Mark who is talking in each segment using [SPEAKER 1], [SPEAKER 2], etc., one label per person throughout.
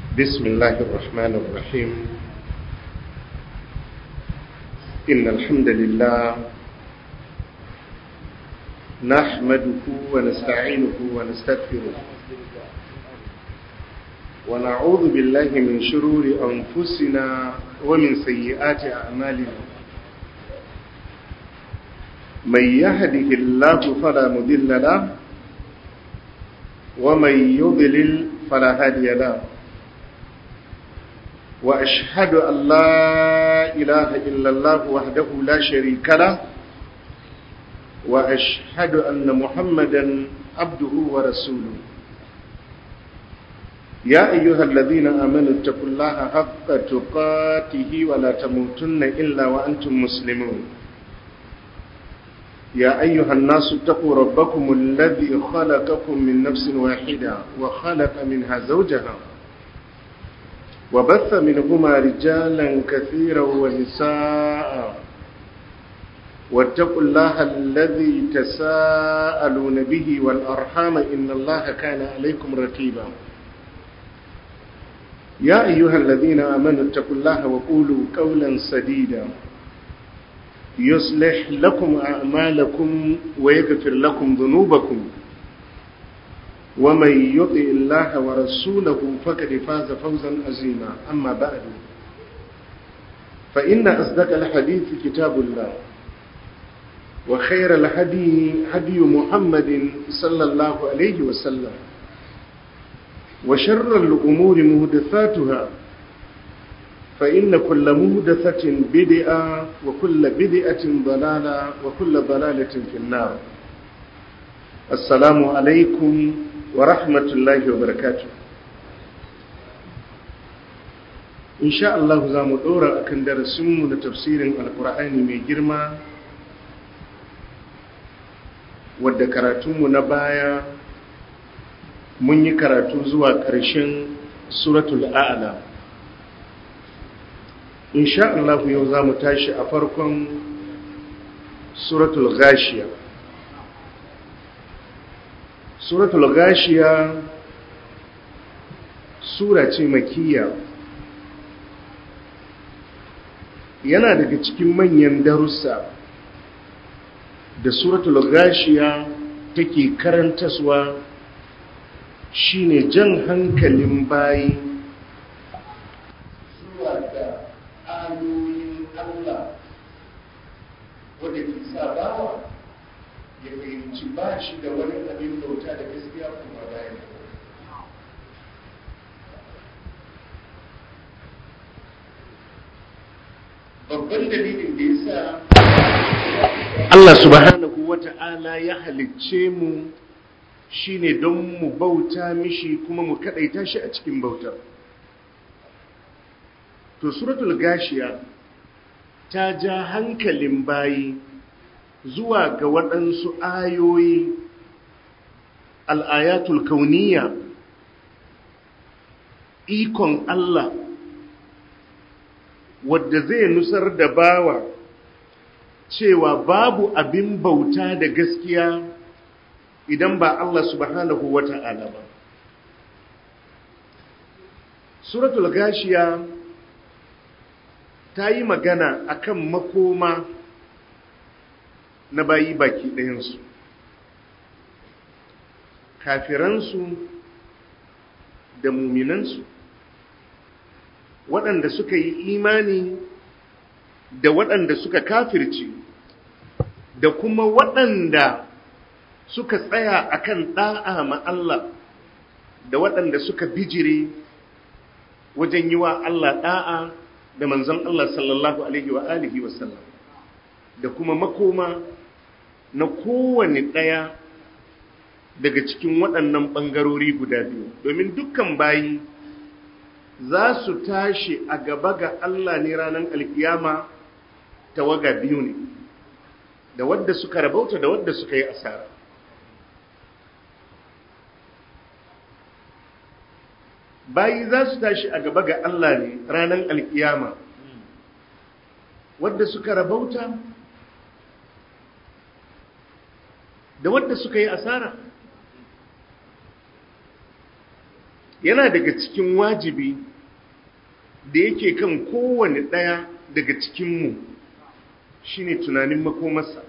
[SPEAKER 1] بسم الله الرحمن الرحيم إن الحمد لله نحمده ونستعينه ونستغفره ونعوذ بالله من شرور أنفسنا ومن سيئات أعمالنا من يهده الله فلا مضل له ومن يضلل فلا هادي له وأشهد أن لا إله إلا الله وحده لا شريك له وأشهد أن محمدا عبده ورسوله يا أيها الذين آمنوا اتقوا الله حق تقاته ولا تموتن إلا وأنتم مسلمون يا أيها الناس اتقوا ربكم الذي خلقكم من نفس واحدة وخلق منها زوجها وبث منهما رجالا كثيرا ونساء واتقوا الله الذي تساءلون به والأرحام إن الله كان عليكم رقيبا يا أيها الذين آمنوا اتقوا الله وقولوا قولا سديدا يصلح لكم أعمالكم ويغفر لكم ذنوبكم ومن يطع الله ورسوله فقد فاز فوزا عظيما أما بعد فإن أصدق الحديث كتاب الله وخير الهدي هدي محمد صلى الله عليه وسلم وشر الأمور مهدثاتها فإن كل مهدثة بدئة وكل بدئة ضلالة وكل ضلالة في النار السلام عليكم ورحمة الله وبركاته إن شاء الله زام دورا أكن درسمنا تفسير القرآن من جرما wadda karatunmu na baya mun yi karatu zuwa ƙarshen suratul a'la insha Allah yau za mu tashi a farkon suratul gashiya suratul gashiya sura ce makiyya yana daga cikin manyan darussa da suratul gashiya take karantaswa shine jan hankalin bayi zuwa ga ayoyin Allah wadda ke sa bawa ya fahimci ba shi da wani abin bauta da gaskiya kuma bayan babban dalilin da ya sa Allah subhanahu wa ta'ala ya halicce mu shine don mu bauta mishi kuma mu kadaita shi a cikin bautar to suratul gashiya ta ja hankalin bayi zuwa ga waɗansu ayoyi al'ayatul kauniya ikon Allah wadda zai nusar da bawa cewa babu abin bauta da gaskiya idan ba Allah subhanahu wa ta'ala ba. Suratul gashiya ta yi magana akan makoma na bayi baki ɗayansu. Kafiransu da muminansu, waɗanda suka yi imani da waɗanda suka kafirci, da kuma waɗanda suka tsaya akan da'a ma Allah da waɗanda suka bijire wajen yi wa Allah da'a da manzon Allah sallallahu alaihi wa alihi wa sallam da kuma makoma na kowane ɗaya daga cikin waɗannan ɓangarori guda biyu domin dukkan bayi za su tashi a gaba ga Allah ne ranar alkiyama tawaga biyu ne da wadda suka rabauta da wadda suka yi asara bayi za su tashi a gaba ga Allah ne ranar alkiyama wadda suka rabauta da wadda suka yi asara yana daga cikin wajibi da yake kan kowane ɗaya daga cikinmu shine tunanin makomarsa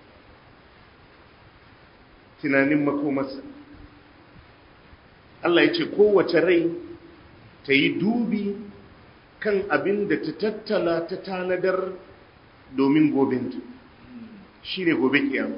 [SPEAKER 1] tunanin makomarsa Allah ya ce kowace rai ta yi dubi kan abin da ta tattala ta tanadar domin gobenta shi ne gobe kiyama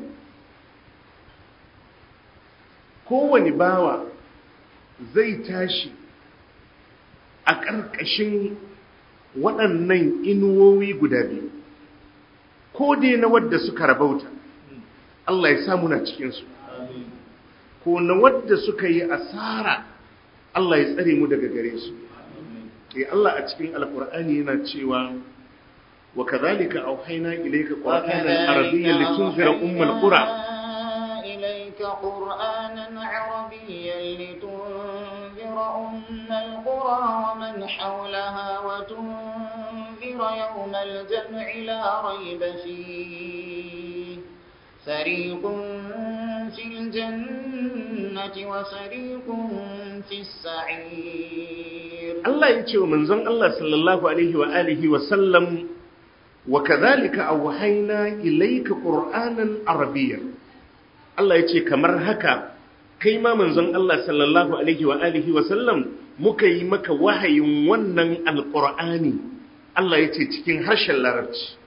[SPEAKER 1] kowane bawa zai tashi a ƙarƙashin waɗannan inuwowi guda biyu ko dai na wadda suka rabauta Allah ya samu na cikinsu ko na wadda suka yi asara Allah ya tsare mu daga gare su eh Allah a cikin alkur'ani yana cewa wa kadhalika auhayna ilayka qur'anan arabiyyan litunzira ummal qura
[SPEAKER 2] ilayka qur'anan arabiyyan litunzira ummal qura wa man hawlaha wa tunzira yawmal jam'i la rayba fihi fariqun fil jannati wa fariqun fis sa'ir
[SPEAKER 1] Allah ya ce wa manzon Allah sallallahu alaihi wa alihi wa sallam wa kadhalika awhayna ilayka qur'anan arabiyyan Allah ya ce kamar haka kai ma manzon Allah sallallahu alaihi wa alihi wa sallam muka yi maka wahayin wannan alqur'ani Allah ya ce cikin harshen larabci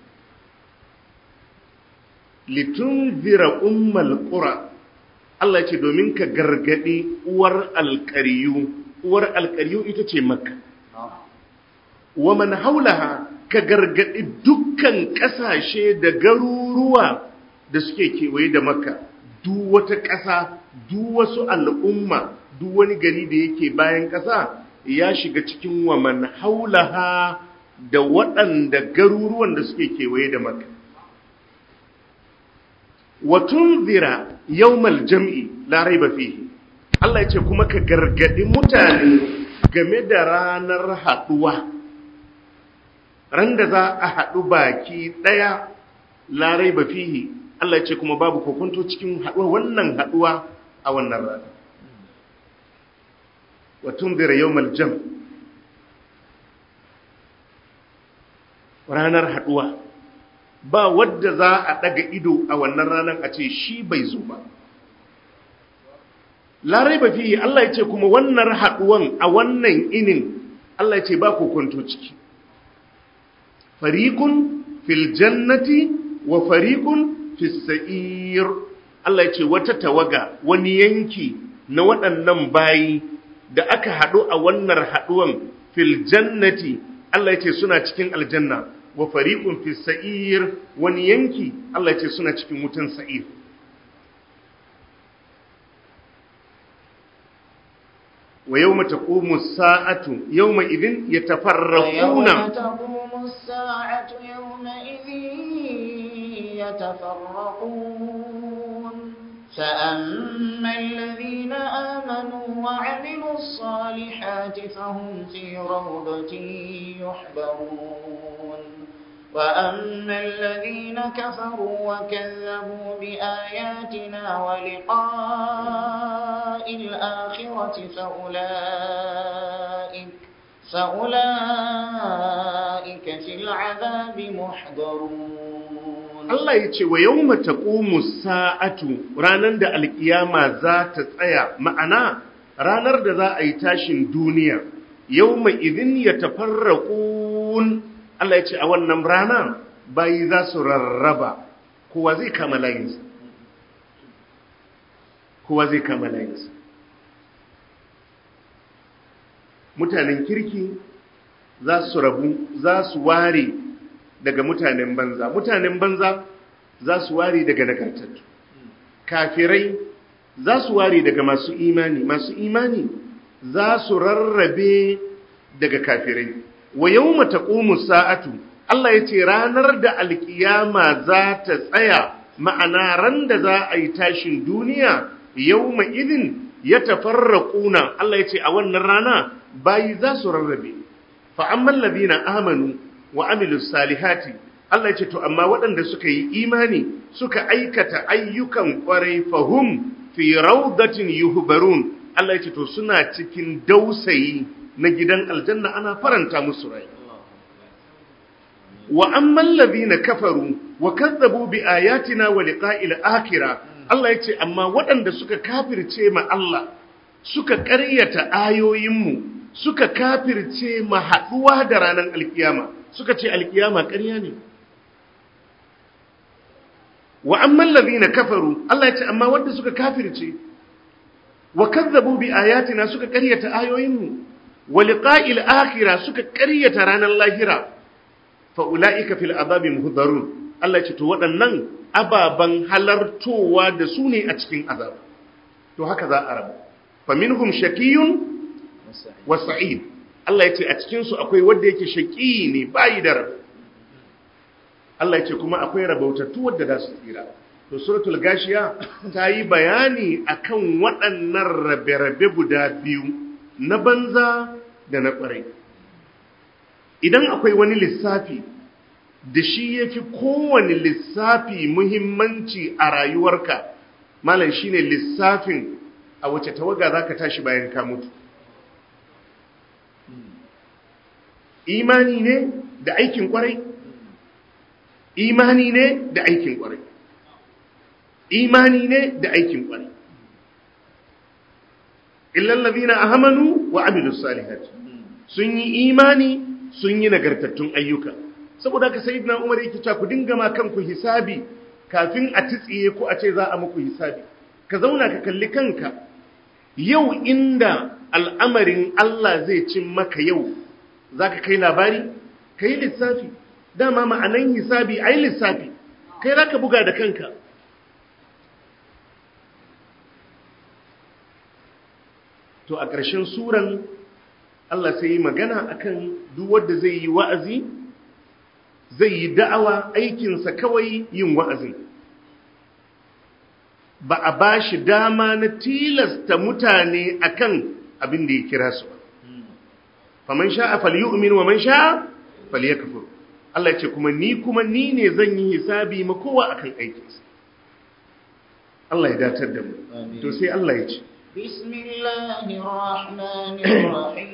[SPEAKER 1] litunzira ummal qura Allah ya ce domin ka gargadi uwar alqariyu uwar alƙaryu ita ce makka wa man haulaha ka gargaɗi dukkan ƙasashe da garuruwa da suke kewaye da makka duk wata ƙasa duk wasu al'umma duk wani gari da yake bayan ƙasa ya shiga cikin wa man haulaha da waɗanda garuruwan da suke kewaye da makka wa tunzira yawmal jam'i la raiba fihi Allah ya ce kuma ka gargadi mutane game da ranar haɗuwa ran da za a haɗu baki ɗaya larai ba fihi Allah ya ce kuma babu kokonto cikin haɗuwa wannan haɗuwa a wannan rana watun zira yau maljam ranar haɗuwa ba wadda za a ɗaga ido a wannan ranar a ce shi bai zo ba larai ba fiye Allah ya ce kuma wannan haɗuwan a wannan inin Allah ya ce ba kokonto ciki farikun fil jannati wa farikun fis sa'ir Allah ya ce wata tawaga wani yanki na waɗannan bayi da aka haɗu a wannan haɗuwan fil jannati Allah ya ce suna cikin aljanna wa farikun fis sa'ir wani yanki Allah ya ce suna cikin wutan sa'ir ويوم تقوم الساعة يومئذ يتفرقون
[SPEAKER 2] ويوم تقوم الساعة يومئذ يتفرقون فأما الذين آمنوا وعملوا الصالحات فهم في روضة يحبرون وأما الذين كفروا وكذبوا بآياتنا ولقاء الآخرة فأولئك فأولئك في العذاب محضرون
[SPEAKER 1] Allah ya ce wa yau mataƙumu sa'atu ranar da alƙiyama za ta tsaya ma'ana ranar da za a yi tashin duniya yau mai izin ya tafarraƙun Allah ya ce a wannan rana bayi za su rarraba kowa zai kama layinsa kowa zai kama layinsa mutanen kirki za su rabu za su ware daga mutanen banza mutanen banza za su ware daga nagartattu kafirai za su ware daga masu imani masu imani za su rarrabe daga kafirai wa yawma taqumu sa'atu Allah ya ce ranar da alkiyama za ta tsaya ma'ana ran da za a yi tashin duniya yawma idin ya tafarraquna Allah ya ce a wannan rana bayi za su rarrabe fa amman ladina amanu wa amilus salihati Allah ya ce to amma waɗanda suka yi imani suka aikata ayyukan ƙwarai fahum fi raudatin yuhbarun Allah ya ce to suna cikin dausayi na gidan aljanna ana faranta musu rai wa amman ladhina kafaru wa kazzabu bi ayatina wa liqa'il akhirah Allah ya ce amma waɗanda suka kafirce ma Allah suka ƙaryata ayoyinmu suka kafirce ma haɗuwa da ranar alkiyama suka ce alkiyama ƙarya ne wa amman ladhina kafaru Allah ya ce amma wanda suka kafirce wa kazzabu bi ayatina suka ƙaryata ayoyinmu wa liqa'il akhirah suka ƙaryata ranar lahira fa ulaika fil azabi muhdarun Allah ya ce to waɗannan ababan halartowa da su ne a cikin azab to haka za a rabu fa minhum shaqiyun wa sa'id Allah ya ce a cikin su akwai wanda yake shaqi ne bayi da rabu Allah ya ce kuma akwai rabautattu wadda za su tsira to suratul gashiya ta yi bayani akan waɗannan rabe-rabe guda biyu na banza da na ƙwarai idan akwai wani lissafi da shi ya fi kowane lissafi muhimmanci a rayuwarka malam shine lissafin a wace tawaga za ka tashi bayan ka mutu imani ne da aikin ƙwarai imani ne da aikin kwarai imani ne da aikin kwarai illal ladina amanu wa amilus salihati sun yi imani sun yi nagartattun ayyuka saboda haka sayyidina Umar yake cewa ku dinga ma kanku hisabi kafin a tsitsiye ku a ce za a muku hisabi ka zauna ka kalli kanka yau inda al'amarin Allah zai cin maka yau zaka kai labari kai lissafi dama ma'anan hisabi ai lissafi kai zaka buga da kanka to a ƙarshen suran Allah sai yi magana akan duk wanda zai yi wa'azi zai yi da'awa aikinsa kawai yin wa'azin ba a ba shi dama na tilasta mutane akan abin da ya kira su ba faman sha'a falyu'min wa man sha'a falyakfur Allah ya ce kuma ni kuma ni ne zan yi hisabi ma kowa akan aikinsa Allah ya datar da mu to sai Allah ya ce
[SPEAKER 2] bismillahir rahmanir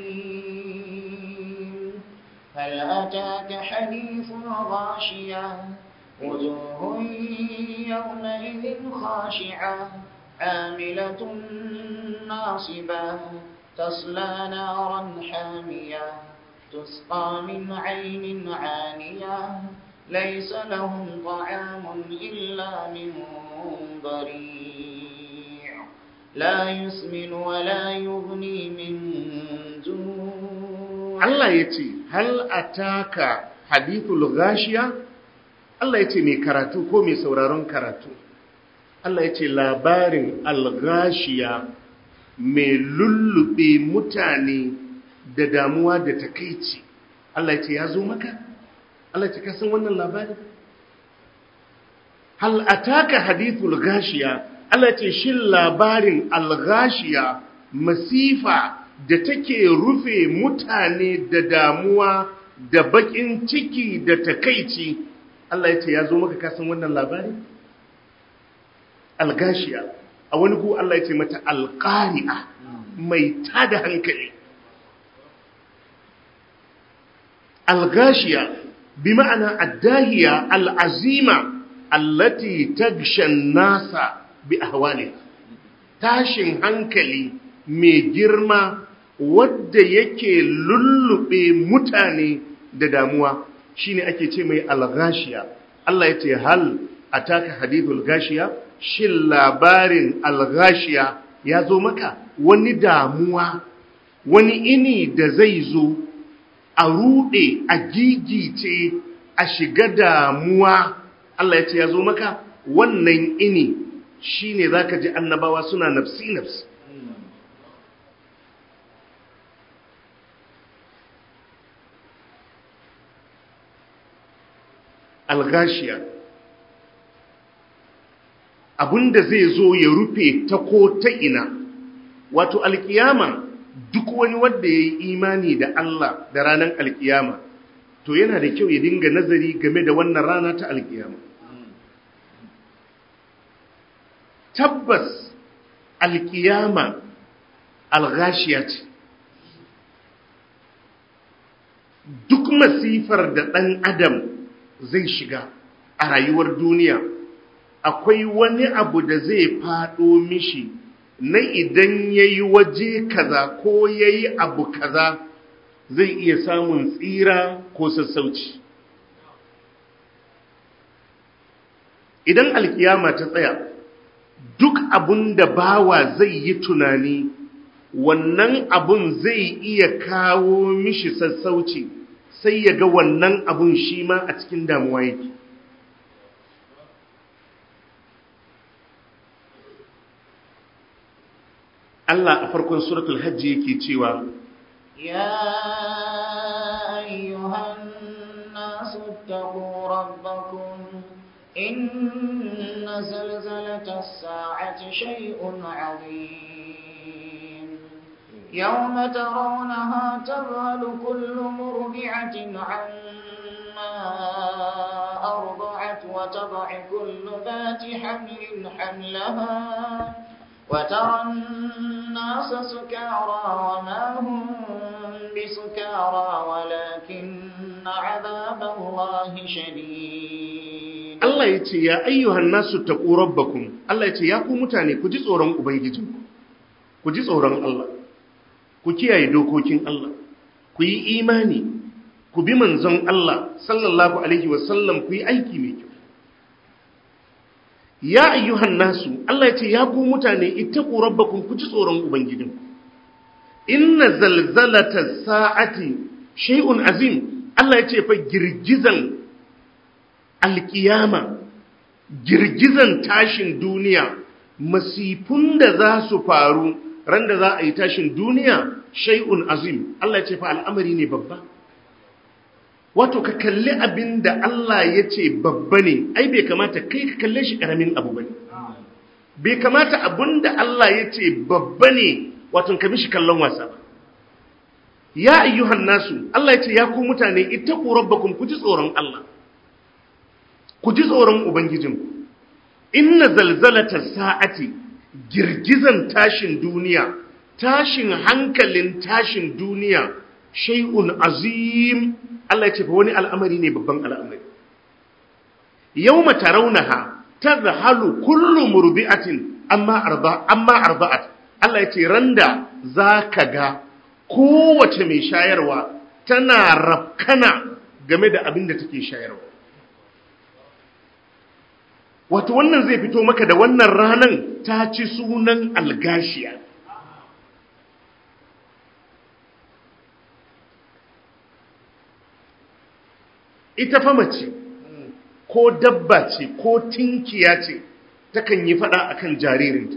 [SPEAKER 2] rahim hal ataka hadithul ghashiya wujuhun yawma idhin khashi'a amilatun nasibah tasla naran hamiyah تسقى من عين عانية ليس لهم طعام إلا من ضريع لا يسمن ولا يغني من جوع
[SPEAKER 1] الله يتي هل أتاك حديث الغاشية Allah ya ce mai karatu ko mai sauraron karatu Allah ya ce labarin algashiya mai lullube mutane da damuwa da takaici Allah ya ce ya zo maka Allah ya ce ka san wannan labari hal ataka hadithul gashiya Allah ya ce shin labarin algashiya masifa da take rufe mutane da damuwa da bakin ciki da takaici Allah ya ce ya zo maka ka san wannan labari algashiya a wani ku Allah ya ce mata alqari'a mai tada hankali الغاشية بمعنى الداهية العزيمة التي تغشى الناس بأهوالها tashin hankali mai girma wadda yake lullube mutane da damuwa shine ake ce mai alghashiya Allah ya ce hal ataka hadithul gashiya shin labarin alghashiya ya zo maka wani damuwa wani ini da zai zo a ruɗe a gigice a shiga damuwa Allah ya ce ya zo maka wannan ini shi ne za ka ji annabawa suna nafsi-nafsi algashiya abinda zai zo ya rufe ta ko ta ina wato alkiyama duk wani wanda ya yi imani da Allah da ranar alkiyama to yana da kyau ya dinga nazari game da wannan rana ta alkiyama tabbas alkiyama alghashiya ce duk masifar da ɗan adam zai shiga a rayuwar duniya akwai wani abu da zai faɗo mishi na idan ya yi waje kaza ko ya yi abu kaza zai iya samun tsira ko sassauci idan alkiyama ta tsaya duk abun da bawa zai yi tunani wannan abun zai iya kawo mishi sassauci sai ya ga wannan abun shi ma a cikin damuwa yake Allah a farkon suratul hajji yake cewa
[SPEAKER 2] يا أيها الناس اتقوا ربكم إن زلزلة الساعة شيء عظيم يوم ترونها تذهل كل مرضعة عما أرضعت وتضع كل ذات حمل حملها وترى الناس سكارى وما هم بسكارى ولكن عذاب الله شديد
[SPEAKER 1] Allah ya ce ya ayyuhan nasu taqu rabbakum Allah ya ce ya ku mutane ku ji tsoron ubangijinku ku ji tsoron Allah ku kiyaye dokokin Allah ku yi imani ku bi manzon Allah sallallahu alaihi wasallam ku yi aiki mai kyau ya ayyuhan nasu Allah ya ce ya ku mutane ittaqu rabbakum ku ji tsoron ubangijinku inna zalzalata sa'ati shay'un azim Allah ya ce fa girgizan alkiyama girgizan tashin duniya masifun da za su faru ran da za a yi tashin duniya shay'un azim Allah ya ce fa al'amari ne babba wato ka kalli abin da Allah ya ce babba ne ai bai kamata kai ka kalle shi karamin abu bane bai kamata abin da Allah ya ce babba ne wato ka mishi kallon wasa ba ya ayyuhan nasu Allah ya ce ya ku mutane ittaqu rabbakum ku ji tsoron Allah ku ji tsoron ubangijinku inna zalzalata sa'ati girgizan tashin duniya tashin hankalin tashin duniya shay'un azim Allah ya ce fa wani al'amari ne babban al'amari yawma tarawnaha tadhhalu kullu murdi'atin amma arba amma arba'at Allah ya ce randa zaka ga kowace mai shayarwa tana rafkana game da abin da take shayarwa wato wannan zai fito maka da wannan ranan ta ci sunan algashiya ita fa mace ko dabba ce ko tinkiya ce takan yi fada akan jaririnta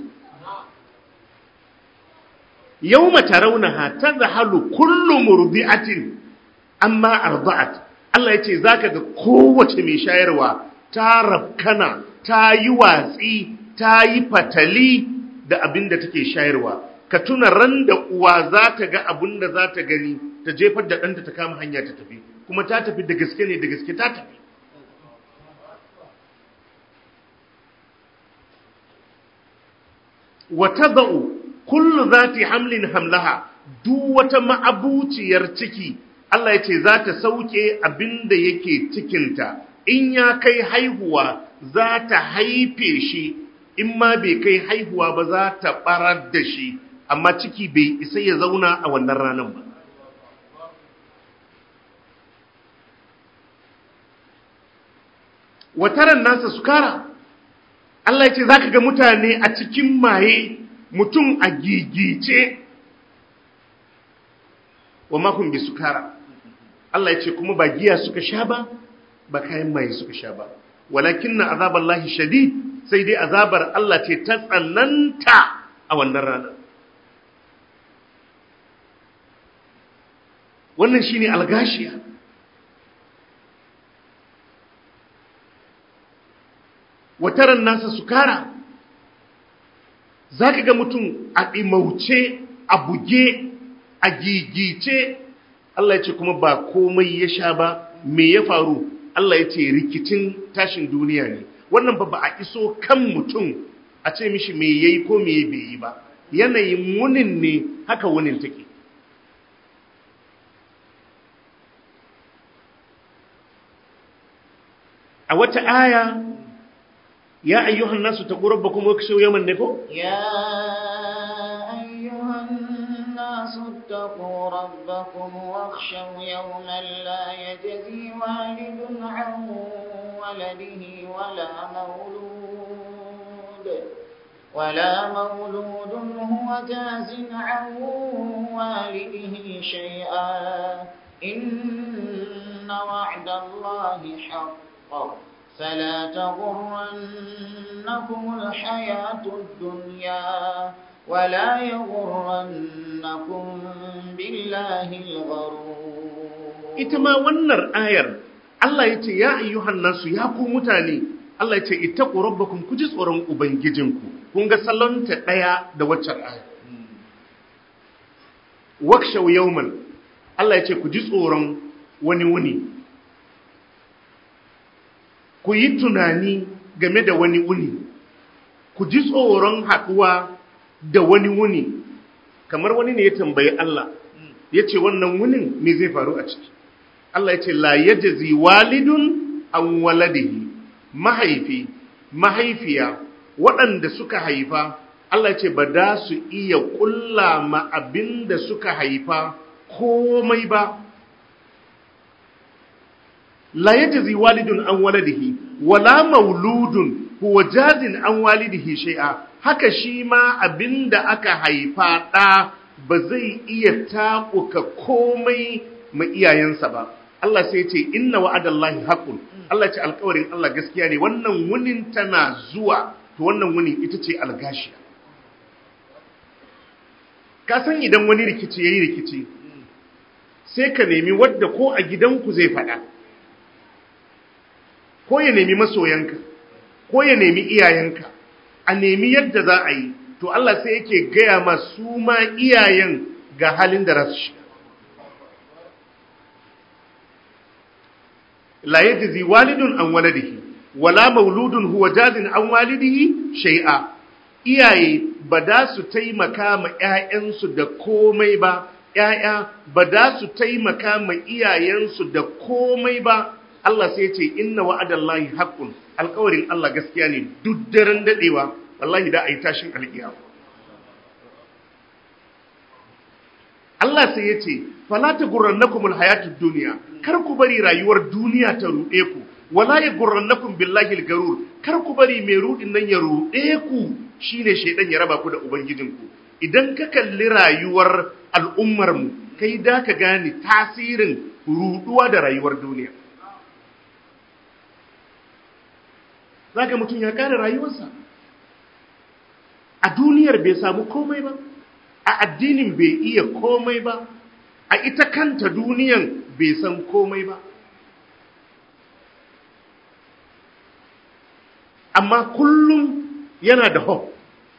[SPEAKER 1] yawma tarawnaha tadhalu kullu murdi'atin amma arda'at Allah yace zaka ga kowace mai shayarwa ta rabkana ta yi watsi ta yi fatali da abin da take shayarwa ka tuna ran da uwa za ta ga abin da za ta gani ta jefar da ɗanta ta kama hanya ta tafi kuma ta tafi da gaske ne da gaske ta tafi wata ba'u kullu zati hamlin hamlaha duk wata ma'abuciyar ciki Allah ya ce za ta sauke abin da yake cikinta in ya kai haihuwa za ta haife shi in ma bai kai haihuwa ba za ta barar da shi amma ciki bai isa ya zauna a wannan ranar ba wataran nasa sukara Allah ya ce za ka ga mutane a cikin maye mutum a gigice wa makon bi sukara Allah ya ce kuma ba giya suka sha ba ba kayan maye suka sha ba walakin na azabar lahi shadid sai dai azabar Allah ce ta tsananta a wannan rana wannan shine algashiya wataran nasa sukara za ka ga mutum a ɗimauce a buge a gigice Allah ya ce kuma ba komai ya sha ba me ya faru Allah ya ce rikicin tashin duniya ne wannan ba ba a iso kan mutum a ce mishi me yayi ko me bai yi ba yanayin wunin ne haka wunin take a wata aya ya ayyuhan nasu taqu rabbakum wakshaw yawman ne ko
[SPEAKER 2] يا أيها الناس اتقوا ربكم واخشوا يوما لا يجزي والد عن ولده ولا مولود ولا مولود هو جاز عن والده شيئا إن وعد الله حق فلا تغرنكم الحياة الدنيا ولا يغرنكم بالله الغرور
[SPEAKER 1] ita ma wannan ayar Allah ya ce ya ayyuhan nasu ya ku mutane Allah ya ce ittaqu rabbakum ku ji tsoron ubangijinku kun ga salonta daya da waccan ayar wakshaw yawman Allah ya ce ku ji tsoron wani wuni ku yi tunani game da wani wuni ku ji tsoron haɗuwa da wani wuni kamar wani ne ya tambayi Allah ya ce wannan wunin me zai faru a ciki Allah ya ce la yajzi walidun an waladihi mahaifi mahaifiya waɗanda suka haifa Allah ya ce ba da su iya ƙulla ma abin da suka haifa komai ba la yajzi walidun an waladihi wala mauludun huwa jazin an walidihi shay'a haka shi ma abinda aka haifa ɗa ba zai iya taɓuka komai ma iyayensa ba Allah sai ce inna wa'adallahi haqqun Allah ce alƙawarin Allah gaskiya ne wannan wunin tana zuwa to wannan wuni ita ce algashiya ka san idan wani rikici yayi rikici sai ka nemi wadda ko a gidanku zai faɗa ko ya nemi masoyanka ko ya nemi iyayenka a nemi yadda za a yi to Allah sai yake gaya masu ma iyayen ga halin da rasu shiga la yajzi walidun an waladihi wala mauludun huwa jazin an walidihi shay'a iyaye ba da su taimaka ma ƴaƴansu da komai ba ƴaƴa ba da su taimaka ma iyayensu da komai ba Allah sai ce inna wa'adallahi haqqun alƙawarin Allah gaskiya ne duk daren dadewa wallahi da ayi tashin alƙiyama Allah sai ya ce fala tagurrannakumul hayatud dunya kar ku bari rayuwar duniya ta ruɗe ku wala yagurrannakum billahi algarur kar ku bari mai ruɗin nan ya ruɗe ku shine shaidan ya raba ku da ubangijinku idan ka kalli rayuwar al'ummar mu kai da ka gane tasirin ruɗuwa da rayuwar duniya zaka mutum ya kare rayuwarsa a duniyar bai samu komai ba a addinin bai iya komai ba a ita kanta duniyan bai san komai ba amma kullum yana da hope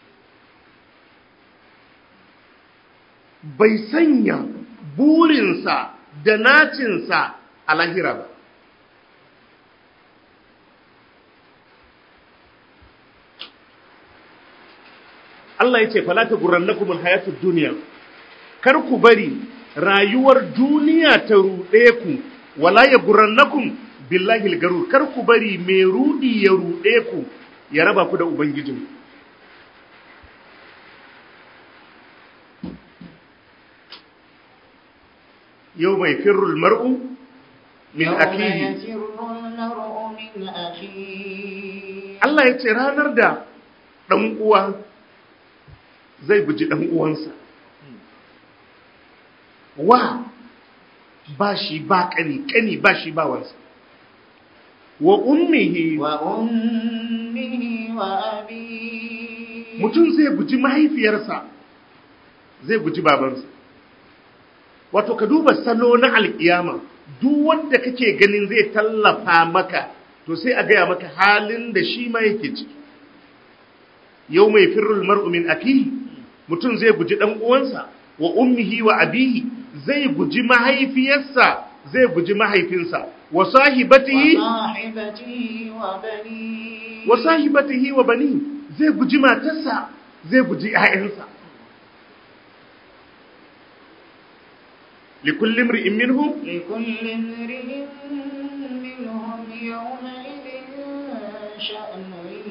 [SPEAKER 1] bai sanya burinsa da nacinsa a lahira ba Allah ya ce falata gurrannakumul hayatud duniya kar ku bari rayuwar duniya ta ruɗe ku wala ya gurrannakum billahi algarur kar ku bari mai rudi ya ruɗe ku ya raba ku da ubangijin yau mai firrul mar'u min
[SPEAKER 2] يوم
[SPEAKER 1] akihi
[SPEAKER 2] يفر المرء من أخيه
[SPEAKER 1] Allah ya ce ranar da ɗan uwa zai guji ɗan uwansa wa ba shi ba ƙani ƙani ba shi ba wansa wa ummihi
[SPEAKER 2] وأمه وأبيه
[SPEAKER 1] mutum zai guji mahaifiyarsa zai guji babansa wato ka duba salo na alkiyama duk wanda kake ganin zai tallafa maka to sai a gaya maka halin da shi ma yake ciki yau mai firrul mar'u min akihi mutum zai guji dan uwansa wa ummihi wa abihi zai guji mahaifiyarsa zai guji mahaifinsa wa sahibatihi
[SPEAKER 2] وصاحبته وبنيه
[SPEAKER 1] wa sahibatihi wa bani zai guji matarsa zai guji ƴaƴansa likulli imri'in minhum
[SPEAKER 2] لكل امرئ منهم يومئذ شأن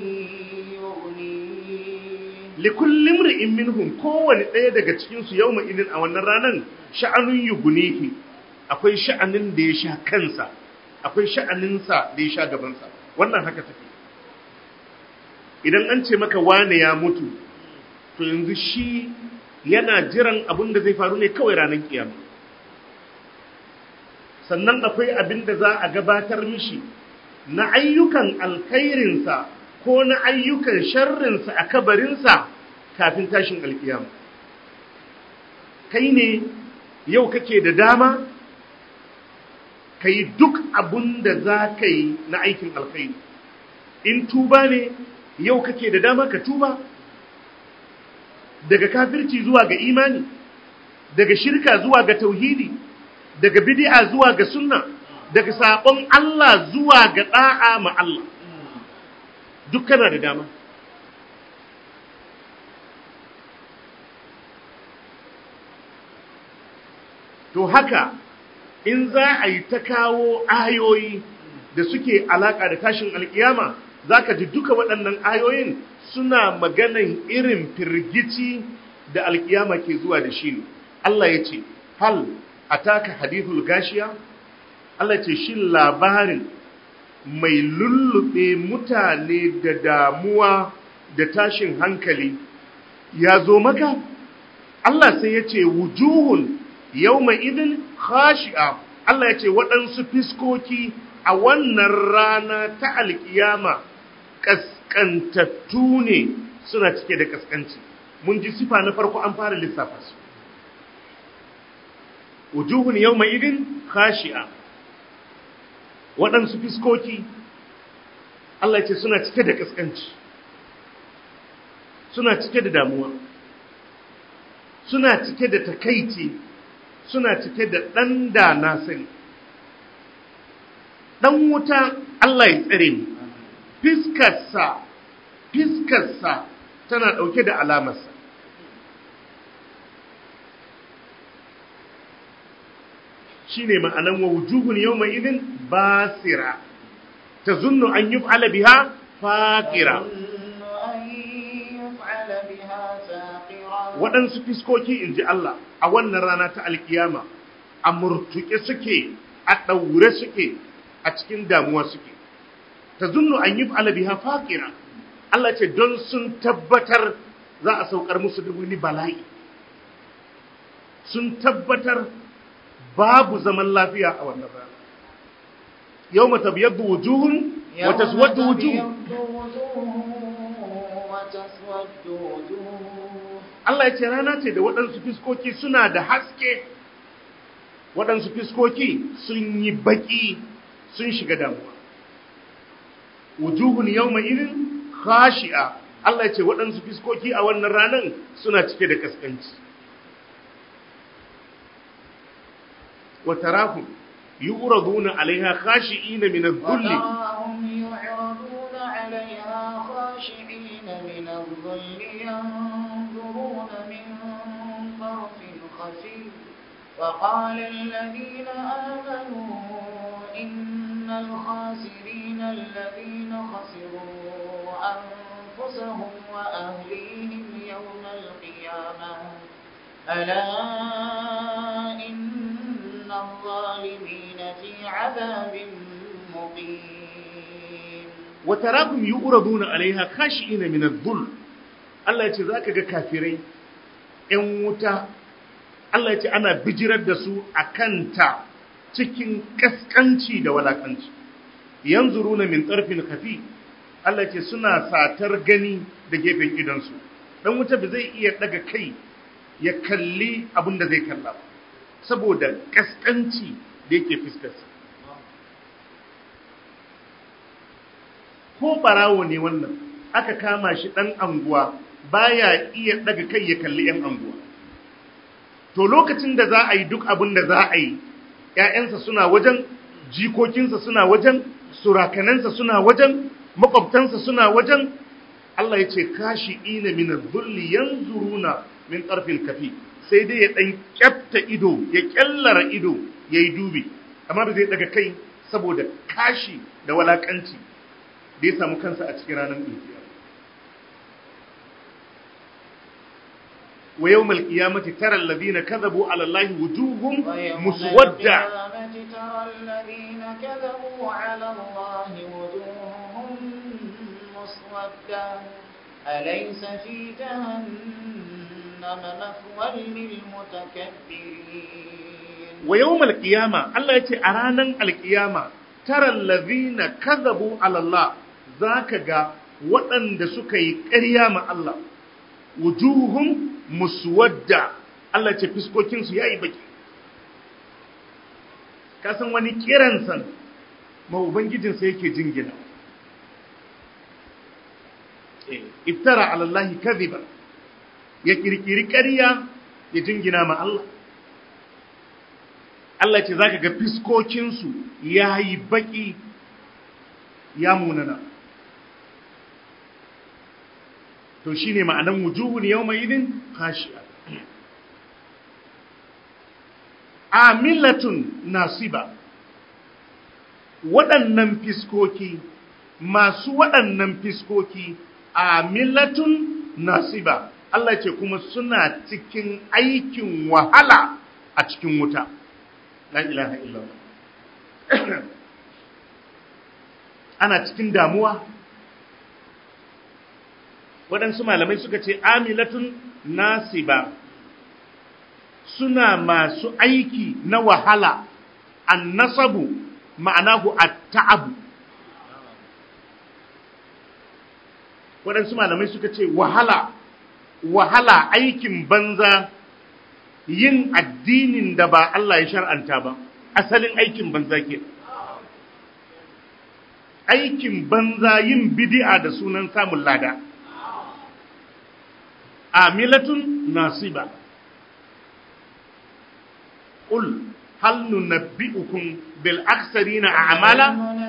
[SPEAKER 2] يغنيه
[SPEAKER 1] likulli imri'in minhum kowane ɗaya daga cikin su yawma idin a wannan ranan sha'anun yugunihi akwai sha'anin da ya sha kansa akwai sha'anin sa da ya sha gaban sa wannan haka take idan an ce maka wane ya mutu to yanzu shi yana jiran abin da zai faru ne kawai ranar kiyama sannan akwai abin da za a gabatar mishi na ayyukan alkhairinsa ko na ayyukan sharrinsa a kabarinsa kafin tashin alkiyama kai ne yau kake da dama ka yi duk abin da za ka yi na aikin alkhairi in tuba ne yau kake da dama ka tuba daga kafirci zuwa ga imani daga shirka zuwa ga tauhidi daga bid'a zuwa ga sunna daga sabon Allah zuwa ga da'a ma Allah duk kana da dama to haka in za a yi ta kawo ayoyi da suke alaka da tashin alkiyama zaka ji duka waɗannan ayoyin suna maganan irin firgici da alkiyama ke zuwa da shi ne Allah ya ce hal ataka hadithul gashiya Allah ce shi labarin mai lullube mutane da damuwa da tashin hankali ya zo maka Allah sai ya ce wujuhun yawma idin khashi'a Allah ya ce waɗansu fiskoki a wannan rana ta alkiyama kaskantattu ne suna cike da kaskanci mun ji sifa na farko an fara lissafa su wujuhun yawma idin khashi'a waɗansu fiskoki Allah ya ce suna cike da kaskanci suna cike da damuwa suna cike da takaici suna cike da ɗan da na sani ɗan wuta Allah ya tsare mu fiskarsa fiskarsa tana ɗauke da alamarsa shi ne ma'anan wa wujuhun yau mai idin basira ta zunnu an yi fa'ala biha faƙira waɗansu fiskoki in ji Allah a wannan rana ta alkiyama a murtuke suke a ɗaure suke a cikin damuwa suke ta zunnu an yi fa'ala biha faƙira Allah ce don sun tabbatar za a saukar musu da wani bala'i sun tabbatar babu zaman lafiya a wannan rana yau mata biyar da wujuhun wata suwar da wujuhun Allah ya ce rana ce da waɗansu fiskoki suna da haske waɗansu fiskoki sun yi baƙi sun shiga damuwa wujuhun yau mai irin khashi'a Allah ya ce waɗansu fiskoki a wannan ranar suna cike da kaskanci wa tarahum yu'raduna 'alayha khashi'ina min adh-dhull
[SPEAKER 2] يعرضون عليها خاشعين من الظل ينظرون من طرف خفي وقال الذين آمنوا إن الخاسرين الذين خسروا أنفسهم وأهليهم يوم القيامة ألا إن الظالمين في عذاب مقيم
[SPEAKER 1] وتراهم يؤردون عليها خاشئين من الذل Allah ya ce za ka ga kafirai ‘yan wuta, Allah ya ce ana bijirar da su a kanta cikin ƙasƙanci da walaƙanci, yanzu runa min ƙarfin kafi, Allah ya ce suna satar gani da gefen idansu, ɗan wuta ba zai iya ɗaga kai ya kalli abin da zai kalla ba, saboda ƙasƙanci da yake fuskarsa. Ko ɓarawo ne wannan, aka kama shi ɗan anguwa baya iya daga kai ya kalli ‘yan anguwa. To lokacin da za a yi duk abin da za a yi, ‘ya'yansa suna wajen, jikokinsa suna wajen, surakanansa suna wajen, makwabtansa suna wajen, Allah ya ce kashi ina min zulli yanzuruna min ƙarfin kafi sai dai ya ɗan ƙyafta ido ya ƙyallara ido ya yi dubi amma ba zai daga kai saboda kashi da walakanci da ya samu kansa a cikin ranar ƙirƙiya wa yau malƙiyamati tara lalazina kazabu alallahi wujuhun muswadda
[SPEAKER 2] أليس في جهنم مثوى للمتكبرين
[SPEAKER 1] wa yawmal qiyama Allah yace a ranan alqiyama taral ladhina kadhabu ala Allah zaka ga waɗanda suka yi ƙarya ma Allah wujuhum muswadda Allah ce fiskokin su yayi baki ka san wani kiran san ma ubangijin sa yake jingina iftara ala Allah kadhiba ya kirkiri ƙarya ya jingina ma Allah Allah ce za ka ga fiskokinsu ya yi baƙi ya munana. To shi ne ma'anan wujuhun yau mai idin kashiya. Amilatun nasiba, waɗannan fiskoki, masu waɗannan fiskoki, amilatun nasiba, Allah ce kuma suna cikin aikin wahala a cikin wuta. la ilaha illallah ana cikin damuwa waɗansu malamai suka ce amilatun nasiba suna masu aiki na wahala an nasabu ma'anahu at-ta'abu waɗansu malamai suka ce wahala wahala aikin banza yin addinin da ba Allah ya shar'anta ba asalin aikin banza ke aikin banza yin bid'a da sunan samun lada amilatun nasiba qul hal nunabbi'ukum bil aksarina a'mala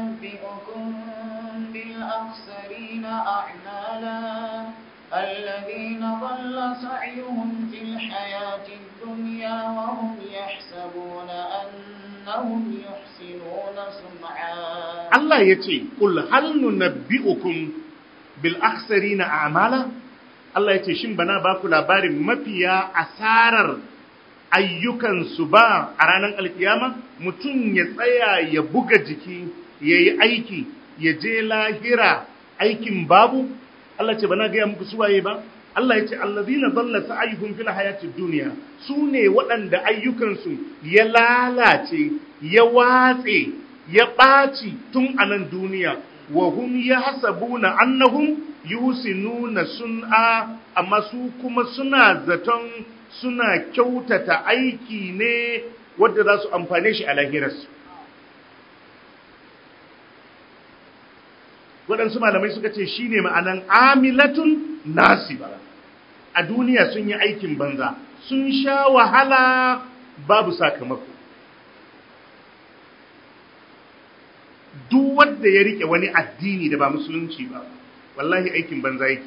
[SPEAKER 2] الذين ضل سعيهم في الحياة الدنيا وهم يحسبون أنهم يحسنون صنعا
[SPEAKER 1] الله يتي قل هل ننبئكم بالأخسرين أعمالا الله يتي شن بنا باكو لاباري مفيا أسارر ayyukansu ba a ranar alkiyama mutum ya tsaya ya buga jiki ya yi aiki ya je lahira aikin babu Allah ce bana gaya muku suwaye ba Allah ya ce allazina dalla sa'ayuhum fil hayatid dunya su ne waɗanda ayyukansu ya lalace ya watse ya ɓaci tun a nan duniya wa hum yahsabuna annahum yusinuna sun'a amma su kuma suna zaton suna kyautata aiki ne wanda za su amfane shi a lahirarsu waɗansu malamai suka ce shi ne ma'anan amilatun nasiba a duniya sun yi aikin banza sun sha wahala babu sakamako duk wanda ya rike wani addini da ba musulunci ba wallahi aikin banza yake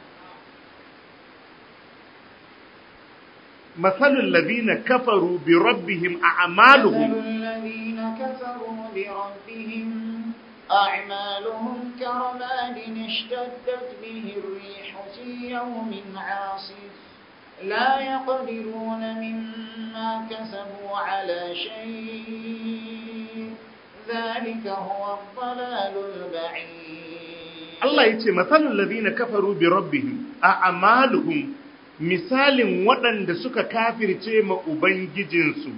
[SPEAKER 1] مثل الذين كفروا بربهم أعمالهم
[SPEAKER 2] مثل الذين كفروا بربهم أعمالهم كرماد اشتدت به الريح في يوم عاصف لا يقدرون مما كسبوا على شيء ذلك هو الضلال البعيد
[SPEAKER 1] الله يتي مثل الذين كفروا بربهم أعمالهم misalin waɗanda suka kafirce ma Ubangijinsu,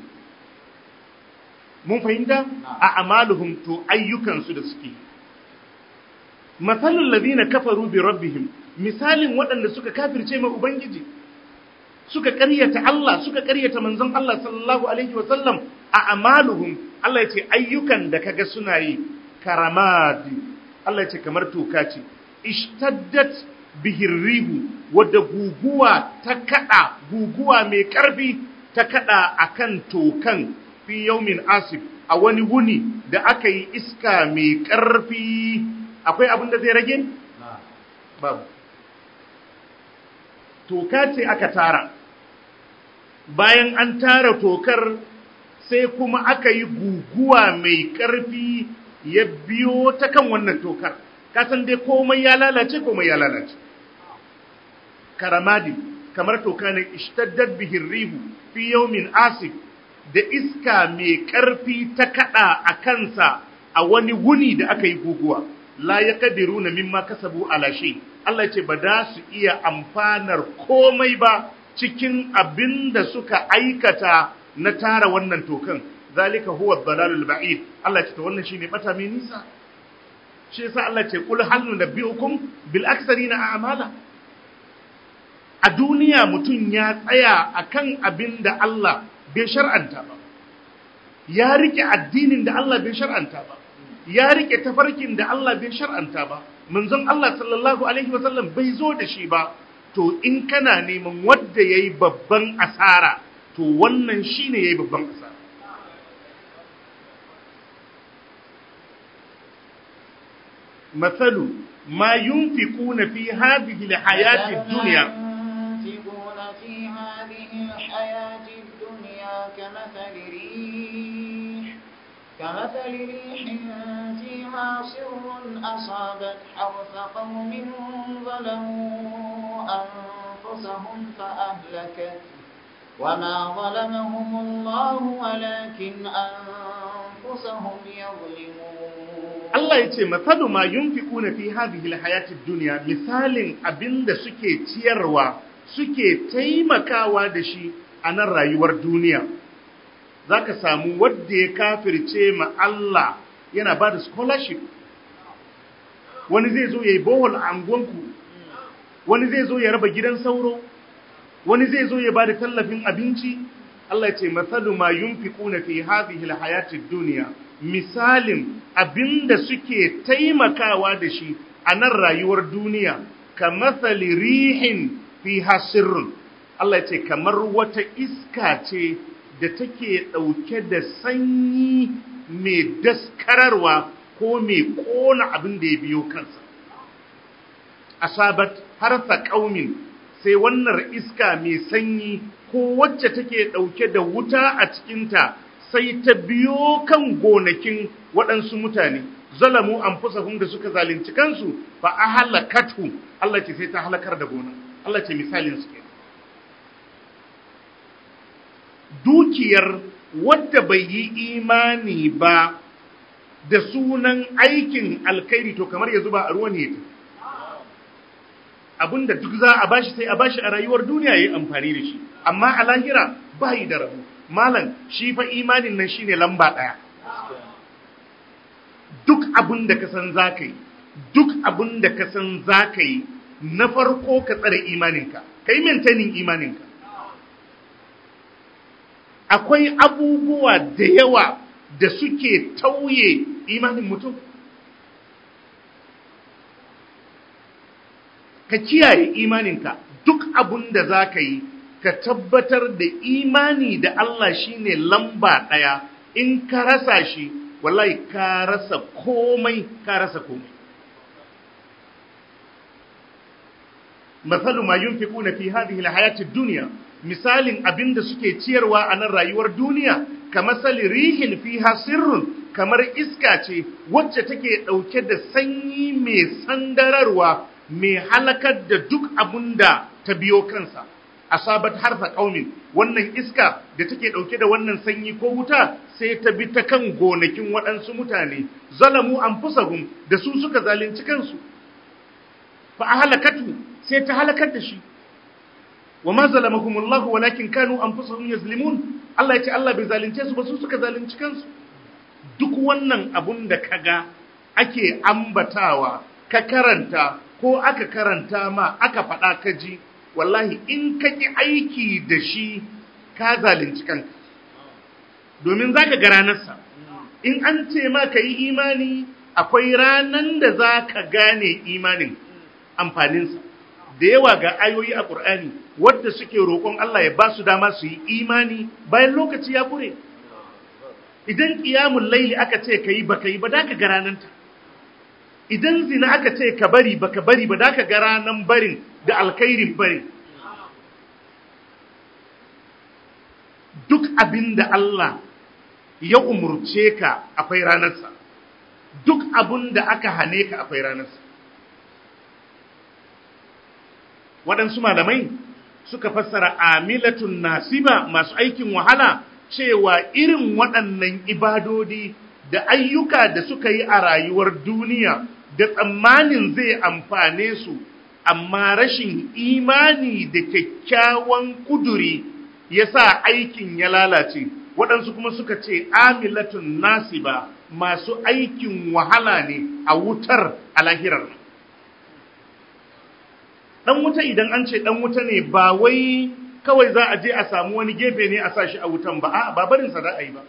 [SPEAKER 1] mun fahimta a amaluhum to ayyukansu da suke. Matsalin lazina kafaru bi rabbihim misalin waɗanda suka kafirce ma Ubangiji, suka ƙaryata Allah, suka ƙaryata manzon Allah sallallahu Alaihi wasallam a amaluhum, Allah ya ce ayyukan da kaga suna yi karamadi, Allah ya ce kamar toka ce, ishtaddat bihin rihu wadda guguwa ta kada guguwa mai karfi ta kada akan tokan fi yaumin asif a wani wuni da aka yi iska mai karfi akwai abin da zai rage? babu toka ce aka tara bayan an tara tokar sai kuma aka yi guguwa mai ƙarfi ya biyo ta kan wannan tokar kasan dai komai ya lalace komai ya lalace karamadi kamar toka ne ishtaddad bihin rihu fi yawmin asif da iska mai ƙarfi ta kada a kansa a wani wuni da aka yi guguwa la ya kadiru na mimma kasabu ala shay Allah ce ba da su iya amfanar komai ba cikin abin da suka aikata na tara wannan tokan zalika huwa dalalul ba'id Allah ce to wannan shine bata mai nisa shi yasa Allah ce kul hal nunabbiukum bil aksarina a'mala a duniya mutum ya tsaya akan abin da Allah bai shar'anta ba ya rike addinin da Allah bai shar'anta ba ya rike tafarkin da Allah bai shar'anta ba manzon Allah sallallahu alaihi wasallam bai zo da shi ba to in kana neman wanda yayi babban asara to wannan shine yayi babban asara مثل ما ينفقون في هذه الحياة الدنيا
[SPEAKER 2] ينفقون في هذه الحياة الدنيا كمثل ريح كمثل ريح فيها سر أصابت حرث قوم ظلموا أنفسهم فأهلكت وما ظلمهم الله ولكن أنفسهم يظلمون
[SPEAKER 1] Allah ya ce matsalu ma yunfiquna fi hadhihi alhayati dunya misalin abinda suke ciyarwa suke taimakawa da shi a nan rayuwar duniya zaka samu wanda ya kafirce ma Allah yana ba da scholarship wani zai zo yayi bohol a angonku wani zai zo ya raba gidan sauro wani zai zo ya ba da tallafin abinci Allah ya ce matsalu ma yunfiquna fi hadhihi alhayati dunya misalin abinda suke taimakawa da shi a nan rayuwar duniya ka matsali rihin fi hasirun Allah ce kamar wata iska ce da take ɗauke da sanyi mai daskararwa ko mai ƙona abin da ya biyo kansa asabat harsa ƙaumin sai wannan iska mai sanyi ko wacce take ɗauke da wuta a cikinta sai ta biyo kan gonakin waɗansu mutane zalamu an da suka zalunci kansu fa a halakatu Allah ce sai ta halakar da gona Allah ce misalin su ke dukiyar wadda bai yi imani ba da sunan aikin alkhairi to kamar ya zuba a ruwan ne abinda duk za a bashi sai a bashi a rayuwar duniya yayi amfani da shi amma a lahira bai da rabu malam shi fa imanin nan shine lamba daya duk abin da ka san zaka yi duk abin da ka san zaka yi na farko ka tsare imaninka kai maintaining imaninka akwai abubuwa da yawa da suke tauye imanin mutum ka kiyaye imaninka duk abin da za ka yi ka tabbatar da imani da Allah shine lamba ɗaya in ka rasa shi wallahi ka rasa komai ka rasa komai masalu ma yunfiquna fi hadhihi alhayati ad-dunya misalin abinda suke ciyarwa a nan rayuwar duniya kamar sali rihin fiha sirrun kamar iska ce wacce take dauke da sanyi mai sandararwa mai halakar da duk abunda ta biyo kansa asabat harfa qaumin wannan iska da take dauke da wannan sanyi ko wuta sai ta bi ta kan gonakin waɗansu mutane zalamu anfusahum da su suka zalunci kansu fa ahlakatu sai ta halakar da shi wa ma zalamahumullah walakin kanu anfusahum yazlimun Allah ya ce Allah bai zalunce su ba su suka zalunci kansu duk wannan abun da kaga ake ambatawa ka karanta ko aka karanta ma aka faɗa ka ji wallahi in ka ki aiki da shi ka zalunci kanka domin zaka ga ranarsa in an ce ma ka yi imani akwai ranan da za ka gane imanin amfaninsa da yawa ga ayoyi a ƙur'ani wadda suke roƙon Allah ya ba su dama su yi imani bayan lokaci ya kure idan ƙiyamun laili aka ce ka yi baka yi ba da ka ga rananta idan zina aka ce ka bari baka bari ba da ka ga ranan barin da alkhairin barin duk abin da Allah ya umurce ka akwai ranarsa duk abin da aka hane ka akwai ranarsa waɗansu malamai suka fassara amilatun nasiba masu aikin wahala cewa irin waɗannan ibadodi da ayyuka da suka yi a rayuwar duniya da tsammanin zai amfane su amma rashin imani da kyakkyawan kuduri ya sa aikin ya lalace waɗansu kuma suka ce amilatun nasiba masu aikin wahala ne a wutar a lahirar ɗan wuta idan an ce ɗan wuta ne ba wai kawai za a je a samu wani gefe ne a sa shi a wutan ba a babarinsa za a yi ba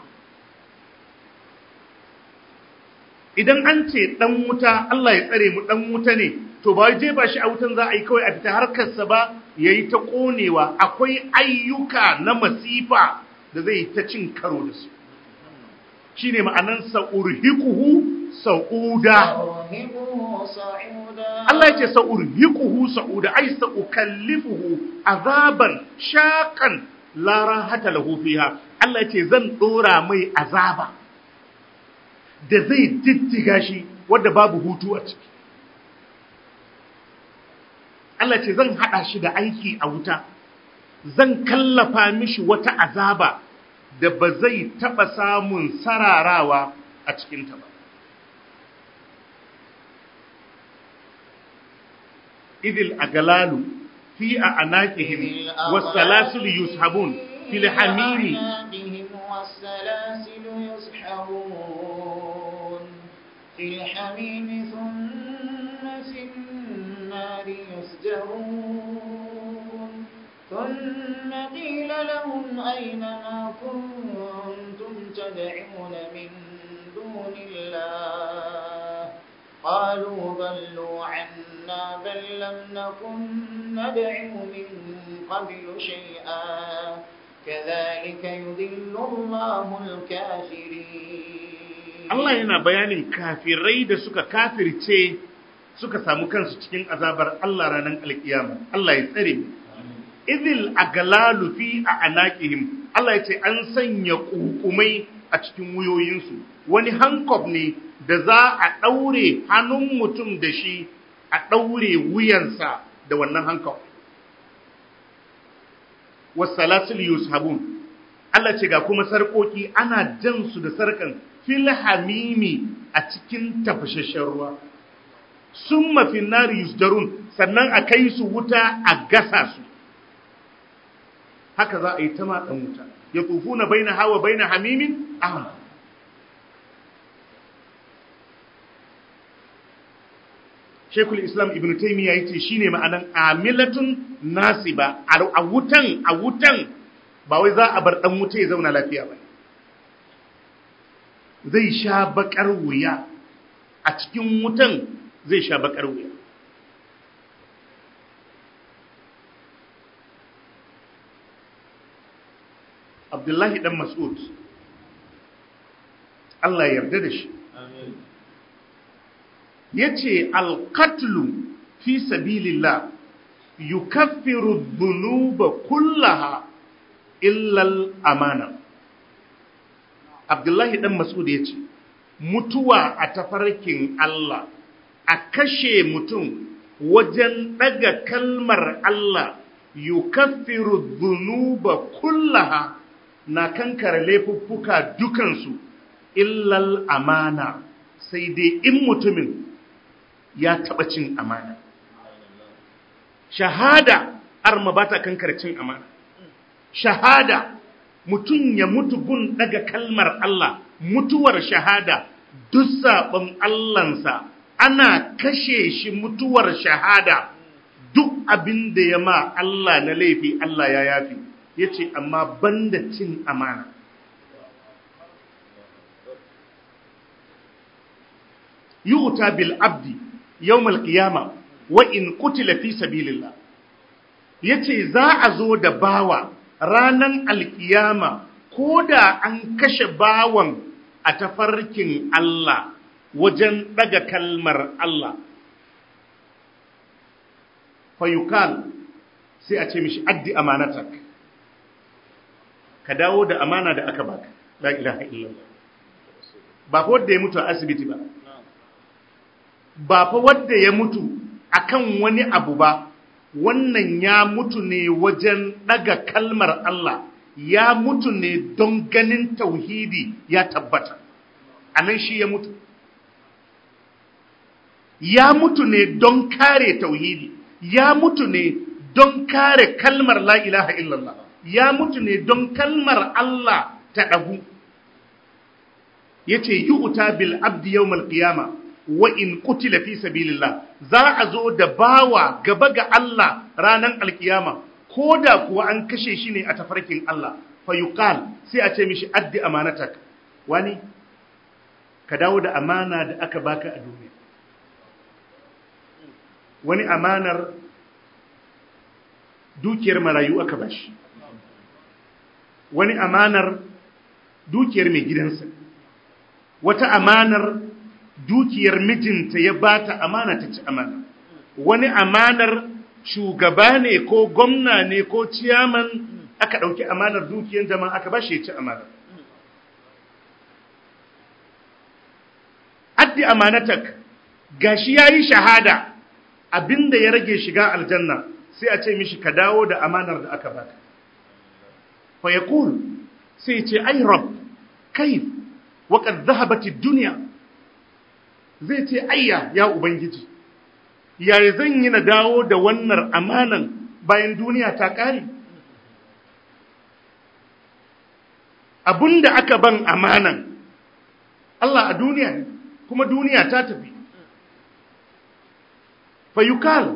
[SPEAKER 1] idan an ce ɗan wuta Allah ya tsare mu ɗan wuta ne to ba je ba shi a wutan za a yi kawai a fita harkarsa ba ya yi ta ƙonewa akwai ayyuka na masifa da zai ta cin karo da su shi ne ma'anan sa'urhikuhu sa'uda Allah ya ce sa'urhikuhu sa'uda ai sa'ukallifuhu azaban shaƙan lara hata lahu fiha Allah ya ce zan ɗora mai azaba da zai diddiga shi wadda babu hutu a ciki Allah ce zan haɗa shi da aiki a wuta zan kallafa mishi wata azaba da ba zai taɓa samun sararawa a cikinta ba idil agalalu fi a anaqihim wasalasul yushabun fil hamimi
[SPEAKER 2] والسلاسل يسحرون في الحميم ثم في النار يسجرون ثم قيل لهم أين ما كنتم تدعون من دون الله قالوا ضلوا عنا بل لم نكن ندعو من قبل شيئا كذلك يذل الله الكافرين
[SPEAKER 1] Allah yana bayanin kafirai da suka kafirce suka samu kansu cikin azabar Allah ranar alkiyama Allah ya tsare mu idil aglalu fi anaqihim Allah ya ce an sanya kukumai a cikin wuyoyinsu wani hankob ne da za a daure hannun mutum da shi a daure wuyansa da wannan hankob wasalasul yushabun Allah ce ga kuma sarkoki ana jan su da sarkan fil hamimi a cikin tafashashen ruwa summa fin nari yusdarun sannan a kai su wuta a gasa su haka za a yi ta matsan wuta ya tufuna baina hawa baina hamimin aham Shekul Islam Ibn Taymiyyah yace shine ma'anan amilatun nasiba a wutan a wutan ba wai za a bar dan wuta ya zauna lafiya ba zai sha bakar wuya a cikin wutan zai sha bakar wuya Abdullahi dan Mas'ud Allah ya yarda da shi yace al-qatlu fi sabilillah yukaffiru dhunuba kullaha illa al-amana Abdullahi dan Mas'ud yace mutuwa a tafarkin Allah a kashe mutum wajen daga kalmar Allah yukaffiru dhunuba kullaha na kankare laifuffuka dukansu illal amana sai dai in mutumin ya taɓa cin amana shahada arma ba ta kankare cin amana shahada mutum ya mutu gun daga kalmar Allah mutuwar shahada duk saɓon Allahnsa ana kashe shi mutuwar shahada duk abin da ya ma Allah na laifi Allah ya yafi ya ce amma banda cin amana yu'ta bil abdi yawmal qiyama wa in qutila fi sabilillah yace za a zo da bawa ranan alkiyama koda an kashe bawan a tafarkin Allah wajen daga kalmar Allah fayukal sai a ce mishi addi amanatak ka ka dawo da amana da aka baka la ilaha illallah ba fa wanda ya mutu a asibiti ba ba fa wanda ya mutu akan wani abu ba wannan ya mutu ne wajen daga kalmar Allah ya mutu ne don ganin tauhidi ya tabbata anan shi ya mutu ya mutu ne don kare tauhidi ya mutu ne don kare kalmar la ilaha illallah ya mutu ne don kalmar Allah ta ɗagu yace yu'ta bil abdi yawmal qiyama wa in qutila fi sabilillah za a zo da bawa gaba ga Allah ranan alkiyama koda kuwa an kashe shi ne a tafarkin Allah fa yuqal sai a ce mishi addi amanatak wani ka dawo da amana da aka baka a duniya wani amanar dukiyar marayu aka bashi wani amanar dukiyar mai gidansa wata amanar dukiyar mijinta ya bata amana ta ci amana wani amanar shugaba ne ko gwamna ne ko ciyaman aka ɗauki amanar dukiyar jama'a aka bashi ya ci amana addi amanatak gashi yayi shahada abinda ya rage shiga aljanna sai a ce mishi ka dawo da amanar da aka baka fa yaqul sai ce ai rabb kayf wa qad dhahabat ad-dunya zai ce ayya ya ubangiji yaya zan yi na dawo da wannan amanan bayan duniya ta kare abinda aka ban amanan Allah a duniya ne kuma duniya ta tafi fayukal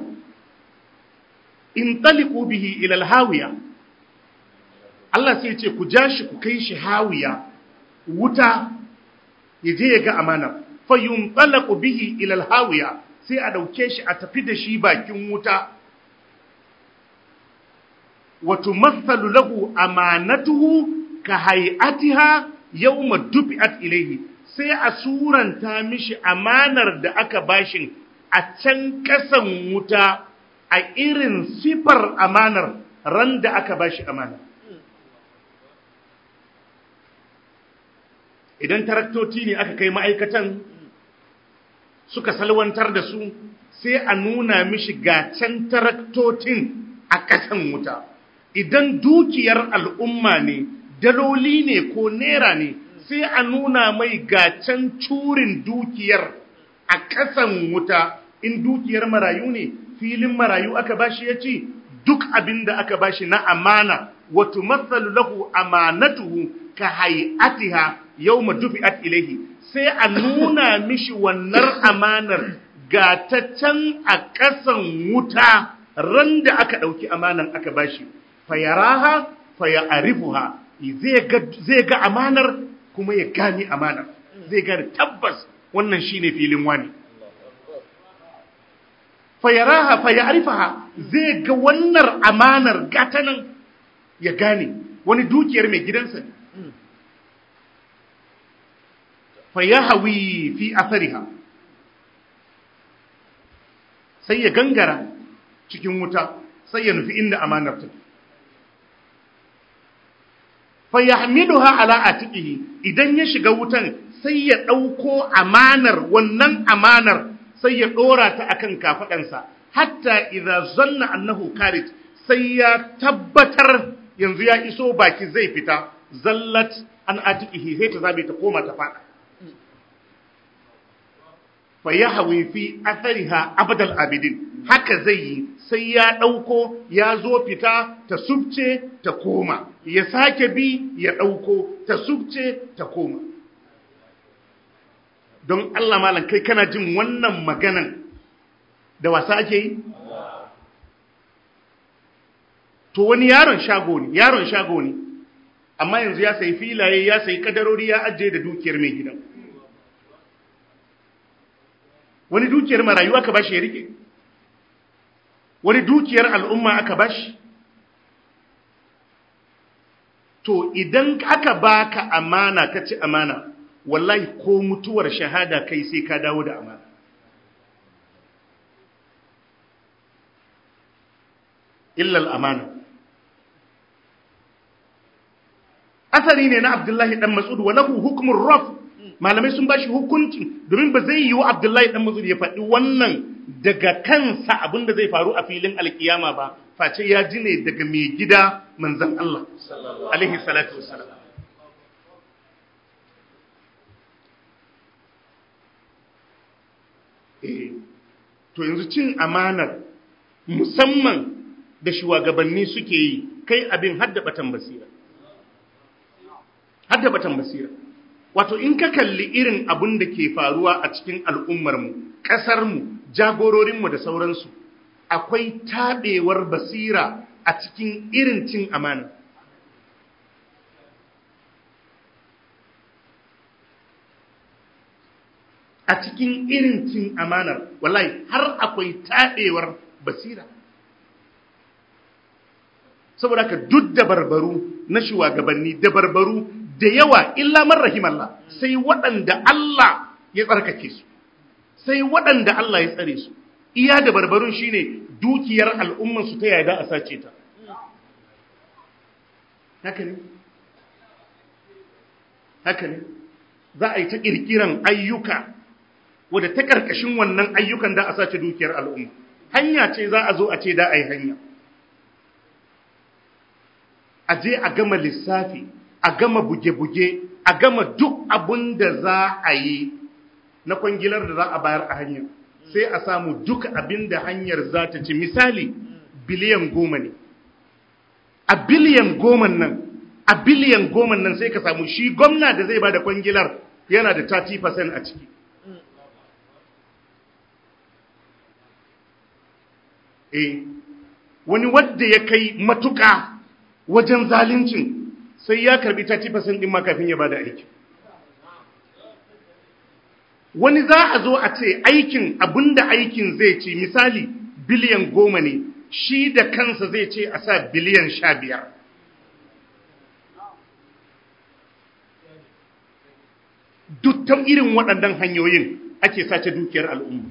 [SPEAKER 1] in taliku bihi ila alhawiya Allah sai ce ku ja shi ku kai shi hawiya wuta ya je ya ga amana fayun talaku bihi ila alhawiya sai a dauke shi a tafi da shi bakin wuta wa tumathalu lahu amanatuhu ka hay'atiha yawma dubi'at ilayhi sai a suranta mishi amanar da aka bashin a can ƙasan wuta a irin sifar amanar ran da aka bashi amana. Idan taraktoci ne aka kai ma'aikatan suka salwantar da su sai a nuna mishi ga can taraktocin a ƙasan wuta. Idan dukiyar al'umma ne, daloli ne ko nera ne, sai a nuna mai ga can curin dukiyar a ƙasan wuta. in dukiyar marayu ne filin marayu aka bashi ya ci duk abin da aka bashi na amana wato matsalu lahu amanatuhu ka hayatiha yau dufi'at ilaihi sai a nuna mishi wannan amanar ga ta can a ƙasan wuta ran da aka ɗauki amanan aka bashi fayaraha fayarifuha zai ga amanar kuma ya gane amanar zai gane tabbas wannan shine filin wani fayaraha fayarifaha zai ga wannan amanar gatanan ya gane wani dukiyar mai gidansa ne fayahawi fi asariha sai ya gangara cikin wuta sai ya nufi inda amanar take fayahmiluha ala atiqihi idan ya shiga wutan sai ya dauko amanar wannan amanar sai ya ɗora ta akan kafaɗansa hatta idza zanna annahu karij sai ya tabbatar yanzu ya iso baki zai fita zallat an atiqihi sai ta zabe ta koma ta fada fa yahwi fi athariha abadal abidin haka zai yi sai ya ɗauko ya zo fita ta subce ta koma ya sake bi ya ɗauko ta subce ta koma don Allah malam kai kana jin wannan maganan da wasa ake yi? To wani yaron shago ne, yaron shago ne, amma yanzu ya sayi filaye ya sayi kadarori ya ajiye da dukiyar mai gidan. Wani dukiyar marayu aka bashi ya rike, wani dukiyar al'umma aka bashi. To idan aka baka amana ka ci amana, wallahi ko mutuwar shahada kai sai ka dawo da amana illal amana asari ne na abdullahi dan mas'ud wa lahu hukmur raf malamai sun bashi hukunci domin ba zai yiwu abdullahi dan mas'ud ya faɗi wannan daga kansa abinda zai faru a filin alkiyama ba face ya ji ne daga mai gida manzon Allah alaihi salatu wassalam eh to yanzu cin amanar musamman da shugabanni suke yi kai abin haddabatan basira haddabatan basira wato in ka kalli irin abin da ke faruwa a cikin al'ummarmu ƙasarmu jagororinmu da sauransu akwai taɓewar basira a cikin irin cin amana a cikin irin cin amanar wallahi har akwai taɗewar basira saboda ka duk da barbaru na shugabanni da barbaru da yawa illa man rahimallah sai waɗanda Allah ya tsarkake su sai waɗanda Allah ya tsare su iya da barbarun shine dukiyar al'umman su ta yada a sace ta haka ne haka ne za a yi ta kirkiran ayyuka wadda ta karkashin wannan ayyukan da a sace dukiyar al'umma hanya ce za a zo a ce da a yi hanya a je a gama lissafi a gama buge-buge a gama duk abin da za a yi na kwangilar da za a bayar a hanyar sai a samu duk abin da hanyar za ta ci misali biliyan goma ne a biliyan goma nan a biliyan goma nan sai ka samu shi gwamna da zai ba da kwangilar yana da 30% a ciki eh wani wadda ya kai matuka wajen zalincin sai ya karbi 30% din ma kafin ya bada aiki wani za a zo a ce aikin abinda aikin zai ci misali biliyan goma ne shi da kansa zai ce a sa biliyan sha biyar duk ta irin waɗannan hanyoyin ake sace dukiyar al'umma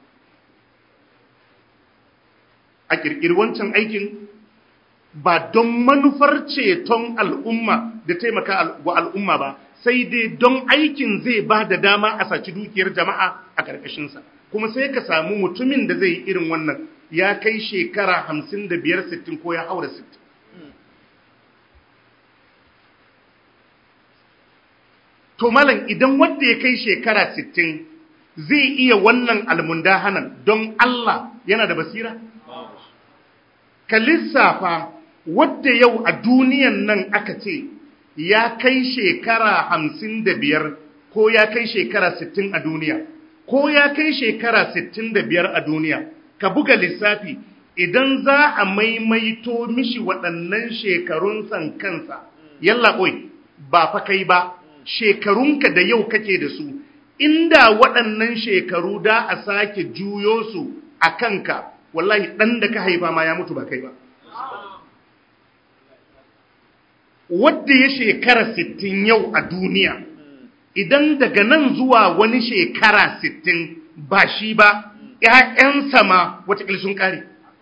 [SPEAKER 1] a ƙirƙiri wancan aikin ba don manufar ceton al'umma da taimaka wa al'umma ba sai dai don aikin zai ba da dama a saci dukiyar jama'a a ƙarƙashinsa kuma sai ka samu mutumin da zai yi irin wannan ya kai shekara hamsin da biyar sittin ko ya haura sittin to malam idan wanda ya kai shekara sittin zai iya wannan almundahanan don Allah yana da basira? ka lissafa wadda yau a duniyan nan aka ce ya kai shekara hamsin da biyar ko ya kai shekara sittin a duniya ko ya kai shekara sittin da biyar a duniya ka buga lissafi idan za a maimaito mishi waɗannan shekarun san kansa yalla oi ba fa kai ba shekarunka da yau kake da su inda waɗannan shekaru da a sake juyo su a kanka wallahi ɗan da ka haifa ma ya mutu ba kai ba wadda ya shekara sittin yau a duniya idan daga nan zuwa wani shekara sittin ba shi ba ‘ya'yansa ma watakil sun ƙare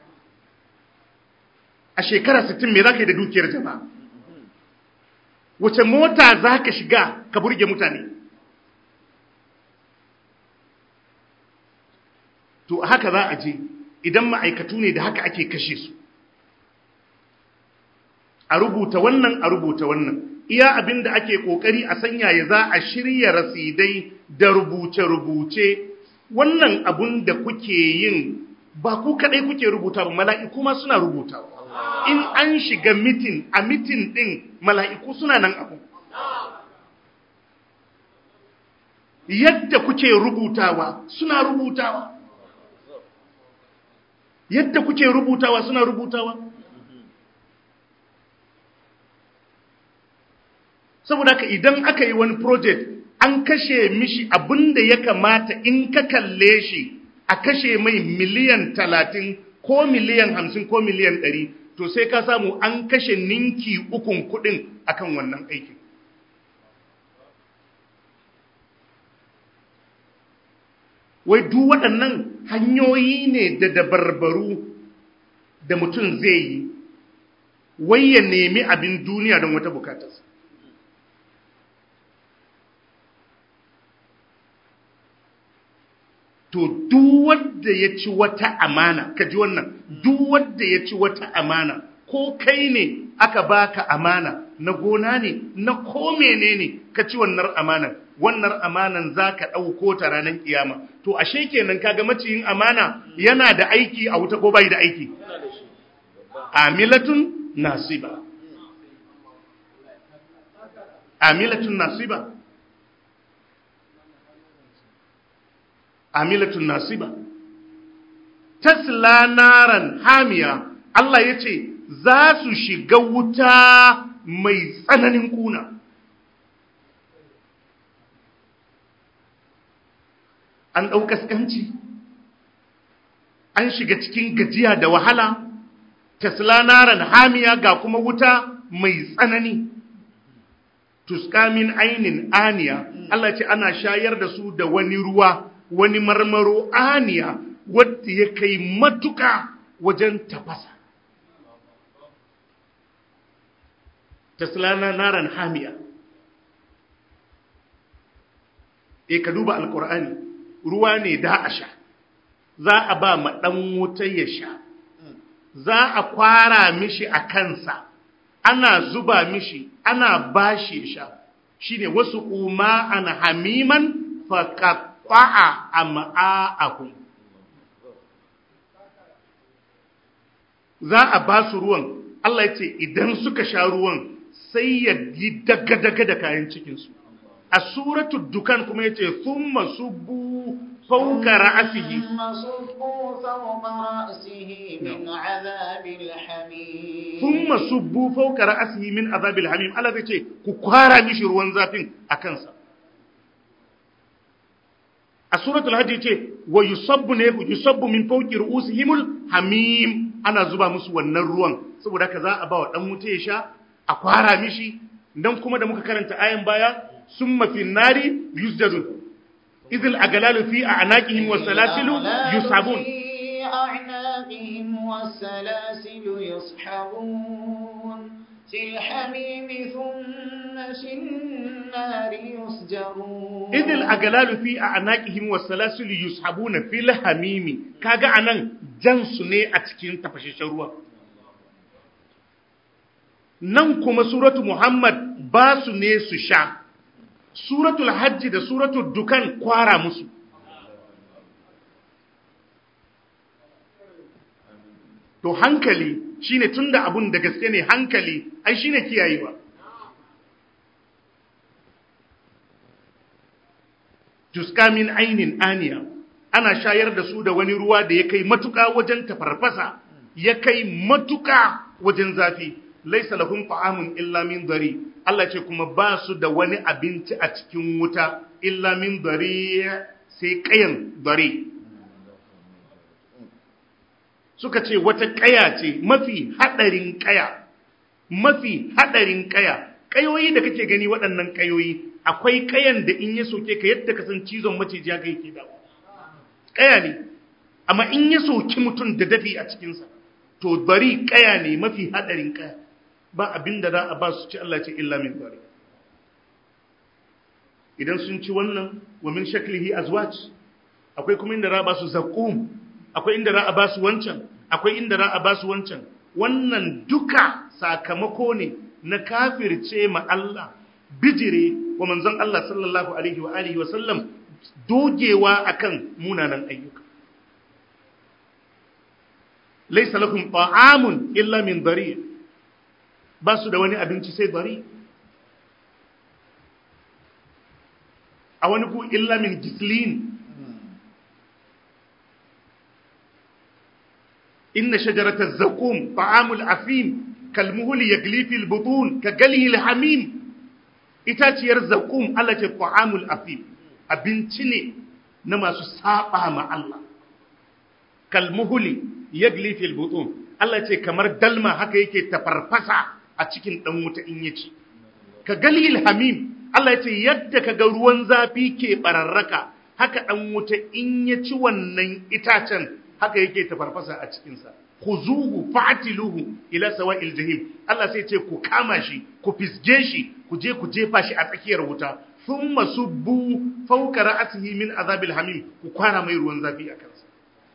[SPEAKER 1] a shekara sittin me za ka yi da dukiyar jama'a wace mota za ka shiga ka burge mutane to haka za a je idan ma'aikatu ne da haka ake kashe su a rubuta wannan a rubuta wannan iya abin da ake kokari a sanya ya za a shirya rasidai da rubuce-rubuce wannan abun da kuke yin ba ku kadai kuke rubuta ba mala'iku ma suna rubuta in an shiga mitin a mitin din mala'iku suna nan abu yadda kuke rubutawa suna rubutawa yadda kuke rubutawa suna rubutawa saboda haka idan aka yi wani project an kashe mishi abinda ya kamata in ka kalle shi a kashe mai miliyan talatin ko miliyan hamsin ko miliyan ɗari to sai ka samu an kashe ninki ukun kuɗin akan wannan aikin wai duk waɗannan hanyoyi ne da dabarbaru da mutum zai yi wai ya nemi abin duniya don wata bukatarsa to duk wanda ya ci wata amana ka ji wannan duk wanda ya ci wata amana ko kai ne aka baka amana na gona ne na ko menene ka ci wannan amanan wannan amanan zaka dauko ta ranar kiyama to ashe kenan kaga maciyin amana yana da aiki a wuta ko bai da aiki amilatun nasiba amilatun nasiba amilatun nasiba tasla naran hamiya Allah ya ce za su shiga wuta mai tsananin kuna an ɗau kaskanci an shiga cikin gajiya da wahala tasla naran hamiya ga kuma wuta mai tsanani tuskamin ainin aniya Allah ce ana shayar da su da wani ruwa wani marmaro aniya wadda ya kai matuka wajen tafasa taslana naran hamiya e ka duba alkur'ani ruwa ne da a sha za a ba ma ɗan wuta ya sha za a kwara mishi a kansa ana zuba mishi ana bashi ya sha shine wasu kuma ana hamiman faƙaƙa'a a ma'a'ahun za a ba su ruwan Allah ya ce idan suka sha ruwan sai ya yi daga-daga da kayan cikinsu a suratu dukan kuma ya ce sun masu bu fauka ra'asihi sun masu bu fauka ra'asihi min azabil hamim Allah zai ce ku kwara mishi ruwan zafin a kansa a suratul hajji ce wa yusabbu ne yusabbu min fawqi ru'usihimul hamim ana zuba musu wannan ruwan saboda haka za a ba wa dan wuta ya sha a kwara mishi dan kuma da muka karanta ayan baya summa fin nari yusjadun idil aglalu fi a'naqihim wasalasilu yusabun
[SPEAKER 2] أعناقهم والسلاسل يسحبون في الحميم ثم في النار يسجرون
[SPEAKER 1] إذ الأغلال في أعناقهم والسلاسل يسحبون في الحميم كاغا أنان جنس ne a cikin tafashashen ruwa nan kuma suratu Muhammad ba su ne su sha suratul hajji da suratul dukan kwara musu to hankali shine tunda abun da gaske ne hankali ai shine kiyayewa tuska min ainin aniya ana shayar da su da wani ruwa da ya kai matuka wajen tafarfasa ya kai matuka wajen zafi laisa lahum ta'amun illa min dari Allah ce kuma ba su da wani abinci a cikin wuta illa min dari sai kayan dari suka ce wata kaya ce mafi hadarin kaya mafi hadarin kaya kayoyi da kake gani waɗannan kayoyi akwai kayan da in ya soke ka yadda ka san cizon maciji ya kai ke dawo kaya ne amma in ya soki mutum da dafi a cikinsa to bari kaya ne mafi hadarin kaya ba abin da za a ba su ci Allah ce illa min bari idan sun ci wannan wa min shaklihi azwaj akwai kuma inda za a ba su zaqum akwai inda za a ba su wancan akwai inda za a ba su wancan wannan duka sakamako ne na kafirce ma Allah bijire wa manzon Allah sallallahu alaihi wa alihi wa sallam dogewa akan munanan ayyuka laysa lakum ta'amun illa min dari ba su da wani abinci sai dari a wani ku illa min gislin inna shajarata zakum ta'amul afim kalmuhul yagli fil butun ka galihi hamim itaciyar zakum Allah ce ta'amul afim abinci ne na masu saba ma Allah kalmuhuli yagli fil butun Allah ce kamar dalma haka yake tafarfasa a cikin dan wuta in yaci ka galil hamim Allah ce yadda kaga ruwan zafi ke bararraka haka dan wuta in ya ci wannan itacen haka yake tafarfasa a cikin sa khuzuhu fa'tiluhu ila sawa'il jahim Allah sai ce ku kama shi ku fisge shi ku je ku jefa shi a tsakiyar wuta thumma subbu fawqa ra'sihi min azabil hamim ku kwara mai ruwan zafi a kansa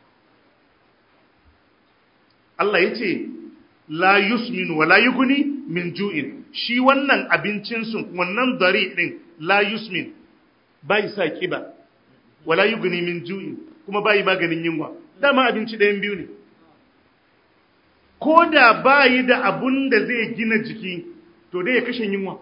[SPEAKER 1] Allah yace la yusmin wa la yughni min ju'in shi wannan abincin su wannan dari din la yusmin bai sa kiba wala yughni min ju'in kuma bai maganin yunwa dama abinci ɗayan biyu ne ko da bayi da abun da zai gina jiki to dai ya kashe yunwa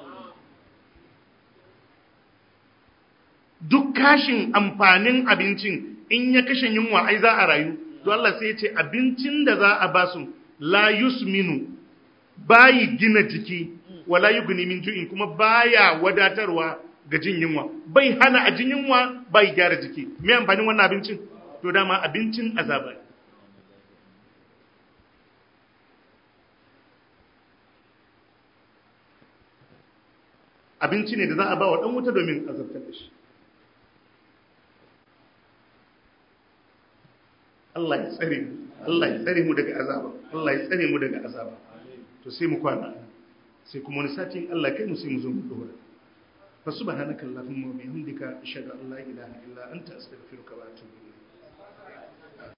[SPEAKER 1] duk kashin amfanin abincin in ya kashe yunwa ai za a rayu to Allah sai ya ce abincin da za a basu la yusminu bayi gina jiki wala yughni min ju'in kuma baya wadatarwa ga jin yunwa bai hana a jin yunwa bai gyara jiki me amfanin wannan abincin to dama abincin azaba ne abinci ne da za a ba wa ɗan wuta domin azabtar da shi Allah ya tsare mu Allah ya tsare mu daga azaba Allah ya tsare mu daga azaba to sai mu kwana sai kuma wani satin Allah kai mu sai mu zo mu dora fa subhanaka allahumma wa bihamdika ashhadu an la ilaha illa anta astaghfiruka wa atubu ilayk